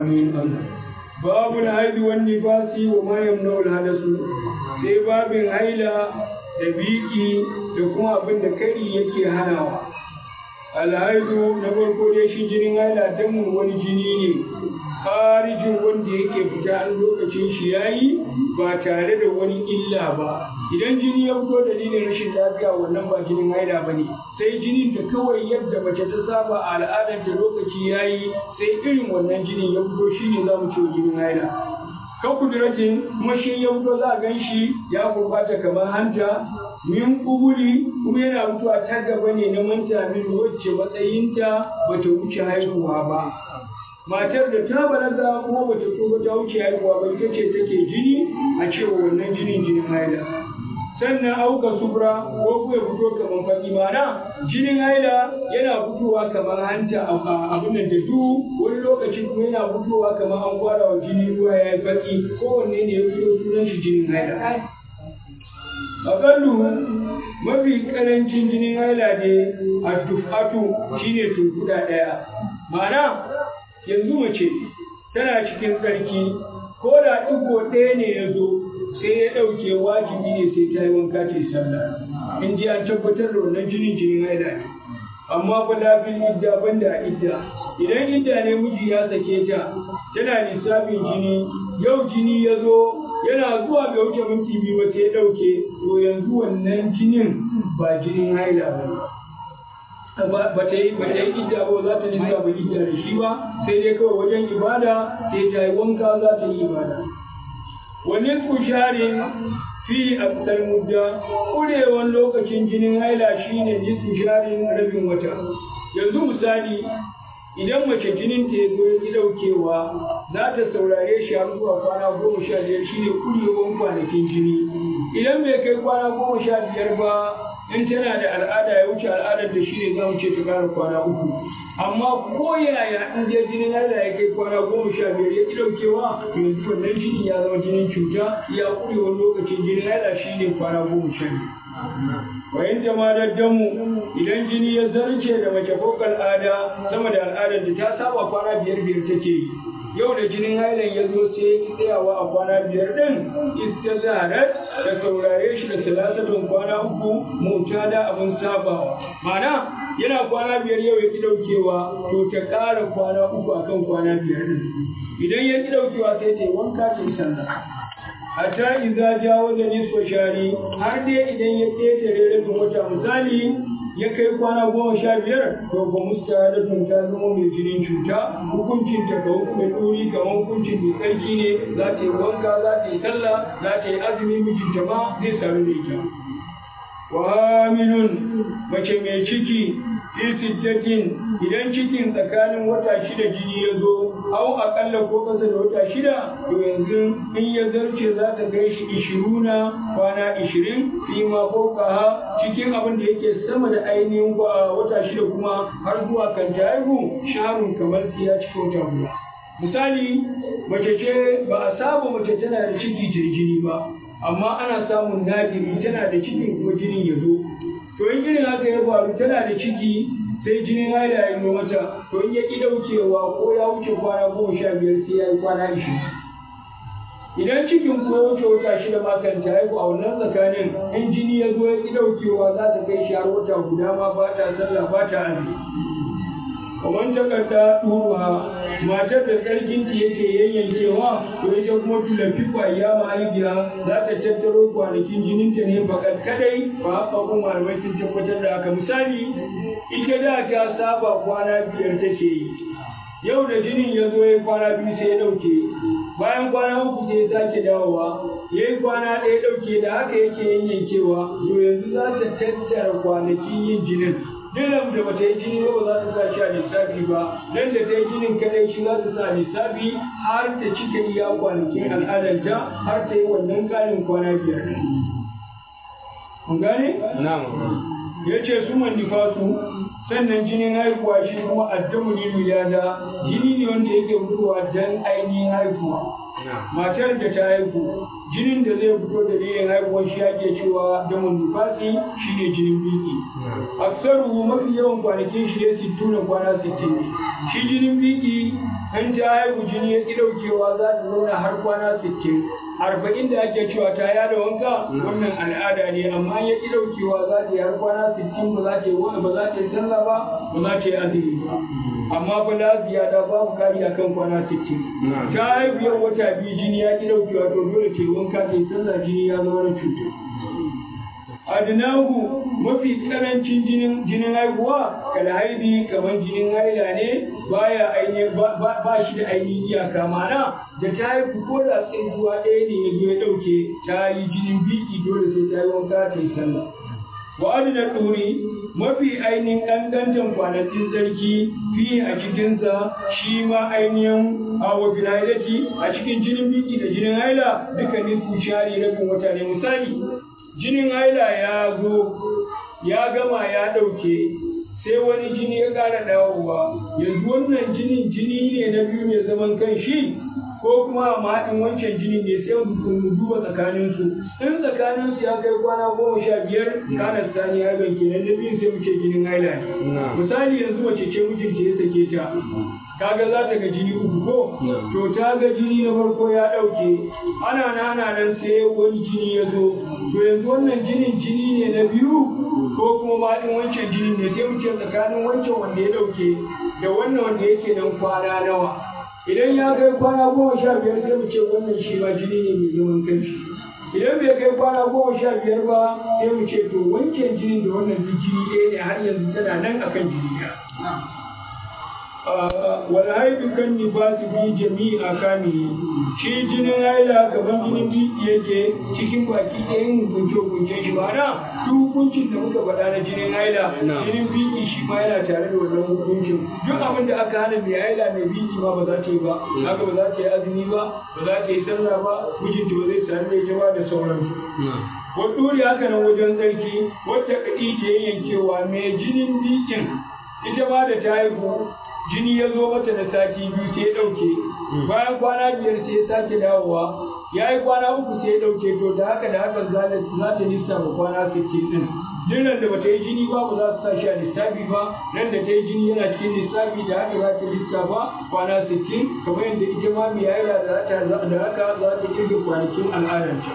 babu haidu wani nifasi wa ma yamna'ul hadasu sai babin haila da biki da kuma abin da kari yake hanawa alhaidu na farko dai shi jinin haila damun wani jini ne harijin wanda yake fita an lokacin shi yayi ba tare da wani illa ba idan jini ya fito dalilin rashin lafiya wannan ba jinin haila ba ne sai jinin da kawai yadda mace ta saba a al'adar da lokaci yayi sai irin wannan jinin ya fito shine za mu ce jinin haila kan kuduratin kuma shi ya fito za a gan shi ya gurbata kamar hanta min kubuli kuma yana mutuwa ta gaba ne na manta min wacce matsayinta bata wuce haihuwa ba matar da ta balaga kuma bata tsufa ta wuce haihuwa ba ita ce take jini a cewa wannan jinin jinin haila sannan auka subra ko kuma ya fito kamar faki mana jinin haila yana fitowa kamar hanta abin da du wani lokaci kuma yana fitowa kamar an kwara wa jini ruwa ya yi faki kowanne ne ya fito sunan shi jinin haila aƙallu mafi ƙarancin jinin haila ne a tufatu shine tunkuda ɗaya ma'ana yanzu mace tana cikin tsarki ko da ɗigo ɗaya ne ya zo sai ya ɗauke wajibi ne sai ta yi wanka ta yi sallah in ji an tabbatar da wannan jinin jinin haila ne amma fa lafin idda banda idda idan idda ne miji ya sake ta tana lissafin jini yau jini ya zo yana zuwa bai wuce minti biyu ba sai ya ɗauke to yanzu wannan jinin ba jinin haila ba ba ta yi ba ta yi idda ba za ta lissafa idda da shi ba sai dai kawai wajen ibada sai ta yi wanka za ta yi ibada wani sharin fi aksar mudda ƙurewan lokacin jinin haila shine nisfu sharin rabin wata yanzu misali idan mace jinin ta zo ya daukewa za ta saurare shi har zuwa kwana goma sha biyar shine ƙurewan kwanakin jini idan bai kai kwana goma sha biyar ba in tana da al'ada ya wuce al'adar da shine za mu ce ta ƙara kwana uku amma ko yaya in je jinin haila ya kai kwana goma sha biyar ya ki daukewa yanzu wannan jinin ya zama jinin cuta ya ƙurewar lokacin jinin haila shine kwana goma sha biyar wayan jama'a damu idan jini ya zarce da mace ko al'ada sama da al'adar da ta saba kwana biyar biyar take yi yau da jinin hailan ya zo sai ya ki tsayawa a kwana biyar din istazarat da saurare shi da salasatun kwana uku mutada abin sabawa ma'ana yana kwana biyar yau ya ki daukewa to ta ƙara kwana uku akan kwana biyar din idan ya ki daukewa sai ta yi wanka ta yi sallah hatta idza jawaza nisfa shari har dai idan ya ƙetare rabin wata misali ya kai kwana goma sha biyar to ba mustahadatun ta zama mai jinin cuta hukuncin ta ga mai ɗori kamar hukuncin mai tsarki ne za ta yi wanka za ta yi sallah za ta yi azumi mijinta ma zai sami da ita wa hamilun mace mai ciki fi sittatin idan cikin tsakanin wata shida jini ya zo au akalla ko kasa da wata shida to yanzu in ya zarce za ta kai shi ishiruna kwana ishirin fi ma ha cikin abin da yake sama da ainihin wata shida kuma har zuwa kan ta haihu shaharun kamar ya cika wata guda misali mace ce ba a saba mace tana da ciki ta jini ba amma ana samun nadiri tana da cikin kuma jinin ya zo to in irin haka ya faru tana da ciki sai jinin haila ya yi mata to in ya ki daukewa ko ya wuce kwana goma sha biyar sai ya yi kwana ishirin idan cikin ko ya wuce wata shida ma kan ta haihu a wannan tsakanin in jini ya zo ya ki daukewa za ta kai shi har wata guda ma ba ta sallah ba ta azumi kamar takarda ɗuruwa matar da tsarkinta yake yayyankewa to ita kuma tulafi kwaya mahaifiya za ta tattaro kwanakin jininta ne bakat kadai ba haka kuma malamai sun tabbatar da haka misali ita da ta saba kwana biyar take yi yau da jinin ya zo ya kwana biyu sai ya ɗauke bayan kwana uku sai ya sake dawowa ya yi kwana ɗaya ɗauke da haka yake yayyankewa to yanzu za ta tattara kwanakin yin jinin Dilam da bata yi jini ba za ta sa shi a lissafi ba, nan da ta yi jinin kadai shi za ta sa lissafi har ta cika iya kwanakin al'adarta har ta yi wannan ƙarin kwana biyar. Kun gane? Na'am. Ya ce su nifasu sannan jinin haihuwa shi kuma addamu ne miliyada jini ne wanda yake fitowa don ainihin haihuwa. Matar da ta haihu jinin da zai fito dalilin haihuwar shi ake cewa damun nufasi shine jinin biki aksaru mafi yawan kwanakin shi ne sittuna kwana sittin ne shi jinin biki in ta haihu jini ya ƙi ɗaukewa za ta zauna har kwana sittin arba'in da ake cewa ta yada wanka wannan al'ada ne amma ya ƙi ɗaukewa za ta yi har kwana sittin ba za ta yi ba za ta yi sallah ba ba za ta yi azumi ba amma fa la ziyada babu kari akan kwana sittin ta haihu yau wata biyu jini ya ƙi ɗaukewa to dole ta yi wanka ta yi sallah jini ya zama na cuta adnahu mafi karancin jinin jinin haihuwa kala haidi kamar jinin haila ne baya ainihin ba shi da ainihin iyaka mana da ta haihu ko da tsintuwa ɗaya ne ya zo ya ɗauke ta yi jinin biki dole sai ta yi wanka ta yi sallah wa adna ɗuri mafi ainihin ƙanƙantan kwanakin sarki fi a cikinsa shi ma ainihin a wafin hailati a cikin jinin biki da jinin haila duka nisfu shari rabin wata ne misali jinin haila ya zo ya gama ya ɗauke sai wani jini ya ƙara dawowa yanzu wannan jinin jini ne na biyu mai zaman kan shi ko kuma a mahaɗin wancan jini ne sai mu duba tsakaninsu in tsakaninsu ya kai kwana goma sha biyar kana sani haiban kenan na biyu sai mu ce jinin haila ne misali yanzu mace ce mijinta ya sake ta kaga za ta ga jini uku ko to ta ga jini na farko ya ɗauke ana nana nan sai wani jini ya zo to yanzu wannan jinin jini ne na biyu ko kuma mahaɗin wancan jini ne sai mu ce tsakanin wancan wanda ya ɗauke da wannan wanda yake nan kwana nawa idan ya kai kwana goma sha biyar sai mu ce wannan shi ma jini ne mai zaman kanshi idan bai kai kwana goma sha biyar ba sai mu ce to wancan jini da wannan duk jini ɗaya ne har yanzu tana nan akan jini ɗaya wal haidu kan nifasi fi jami'i akamihi shi jinin haila kamar jinin biki yake cikin baki ɗayan hukunce hukunce shi ba na duk hukuncin da muka faɗa na jinin haila jinin biki shi ma yana tare da wannan hukuncin duk abin da aka hana mai haila mai biki ma ba za ta yi ba haka ba za ta yi azumi ba ba za ta yi sallah ba mijinta ba zai sami da ita ba da sauransu waduri haka nan wajen tsarki wata kaɗi ta yankewa mai jinin bikin ita ma da ta haihu jini ya zo mata da sati biyu sai ya ɗauke bayan kwana biyar sai ya sake dawowa ya yi kwana uku sai ya ɗauke to da haka da haka za ta lissafa kwana sittin ɗin duk nan da bata yi jini ba ba za su sa shi a lissafi ba nan da ta yi jini yana cikin lissafi da haka za ta lissafa kwana sittin kamar yadda ita ma mai yaira da haka za ta kirga kwanakin al'adarta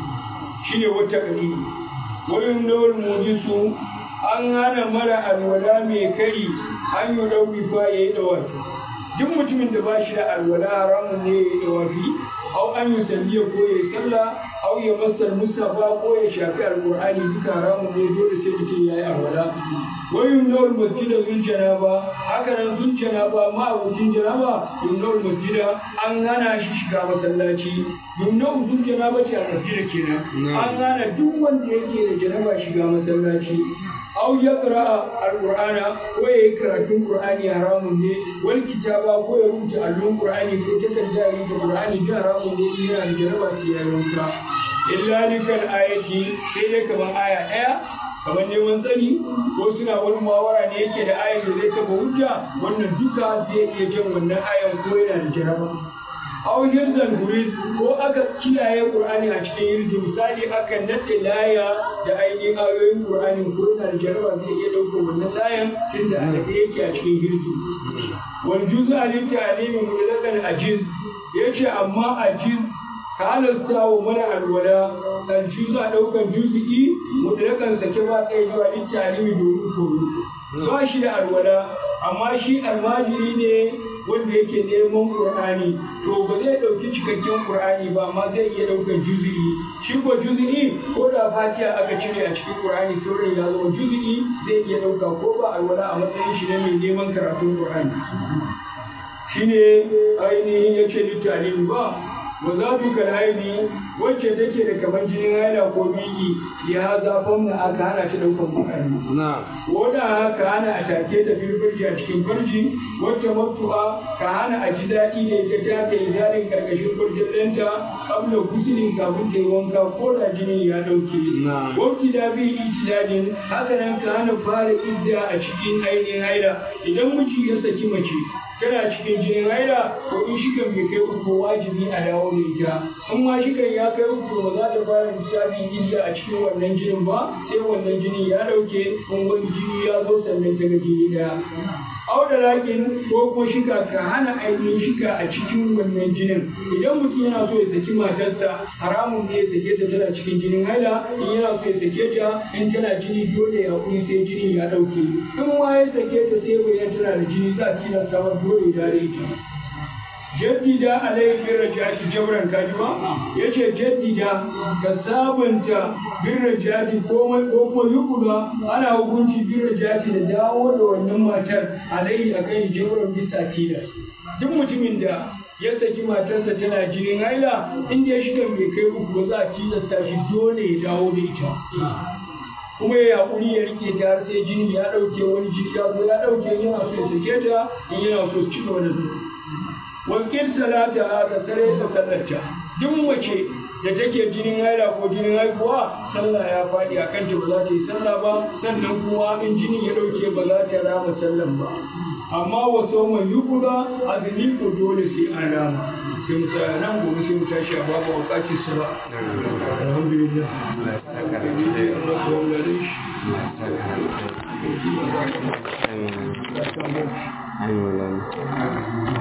shine wata ƙari wayin nawar mujisu an hana mara alwala mai kari an yi ɗauki fa ya yi ɗawafi duk mutumin da ba shi da alwala haramun ne ya yi ɗawafi au an yi salliya ko ya yi sallah au ya masar mustafa ko ya shafi alƙur'ani duka haramun ne dole sai mutum ya yi alwala wai yumnawar masjida zun janaba haka nan zun janaba ma abokin janaba yumnawar masjida an hana shi shiga masallaci yumnawar zun janaba ce a masjida kenan an hana duk wanda yake da janaba shiga masallaci aw ya qira'a alqur'ana ko yayi karatun qur'ani haramun ne wal kitaba ko ya rubuta allon qur'ani ko takarda ya rubuta qur'ani da haramun ne yana da jaraba sai ya rubuta illa likal ayati sai dai kamar aya daya kamar neman tsari ko suna wani mawara ne yake da ayan da zai kafa hujja wannan duka zai iya jan wannan ayan ko yana da jaraba aw hirzan guris ko aka kiyaye qur'ani a cikin hirzi misali aka nade laya da ainihin ayoyin qur'ani ko yana da jaraba zai iya daukar wannan layan tunda a nade yake a cikin hirzi wal juz'a lil ta'limi mutlaqan ajiz yace amma ajiz ka halasta wa mara alwala dan juz'a daukan juz'i mutlaqan sake ba kai zuwa lil ta'limi domin koyo ba shi da alwala amma shi almajiri ne wanda yake neman Qur'ani to ba zai ɗauki cikakken Qur'ani ba amma zai iya ɗaukar juzi'i shi ko juzi'i ko da fatiha aka cire a cikin Qur'ani sauran ya zama juzi'i zai iya ɗauka ko ba alwala a matsayin shi na mai neman karatun Qur'ani shine ainihin yace littafin ba wa za tu kalhaidi wacce take da kamar jinin haila ko biki ya zafon da aka hana ta ɗaukar Qur'ani ko da haka hana a take da firfirji a cikin farji wacce matu'a ka hana a ji daɗi da ita ta ta yi zarin karkashin farjin ɗanta kabla gusilin kafin ta yi wanka ko da jini ya dauke wakti da bi itidadin haka nan ka hana fara idda a cikin ainihin haila idan miji ya saki mace tana cikin jinin haila ko in shigan bai kai uku wajibi a dawo da ita in ma shigan ya kai uku ba za ta fara lissafin idda a cikin wannan jinin ba sai wannan jini ya dauke in wani jini ya zo sannan ta ga jini daya auda lakin ko kuma shika ka hana ainihin shika a cikin wannan jinin idan mutum yana so ya saki matarsa haramun ne ya sake ta tana cikin jinin haila in yana so ya sake ta in tana jini dole ya kuri sai jini ya dauke in ma ya sake ta sai bayan tana da jini za a tilasta mata dole ya dare ita jaddida alaihi bin rajati jabran kajiba yace jaddida ka sabunta bin rajati komai ko kuma yukula ana hukunci bin rajati da dawo da wannan matar alaihi akan jabran bisa tilas duk mutumin da ya saki matarsa tana jinin haila inda ya shiga bai kai uku ba za a tilasta shi dole ya dawo da ita kuma ya haƙuri ya rike ta har sai jini ya ɗauke wani jini ya zo ya ɗauke yana so ya sake ta in yana so su ci gaba da zuwa wakil salata ka sare ta sallarta duk mace da take jinin haila ko jinin haihuwa sallah ya faɗi a kanta ba za ta yi sallah ba sannan kuma in jinin ya ɗauke ba za ta rama sallan ba amma wasu mai yukura azumi ko dole sai an rama sai mu tsaya nan gobe sai mu tashi a babu wakati sala alhamdulillah Amin. Amin.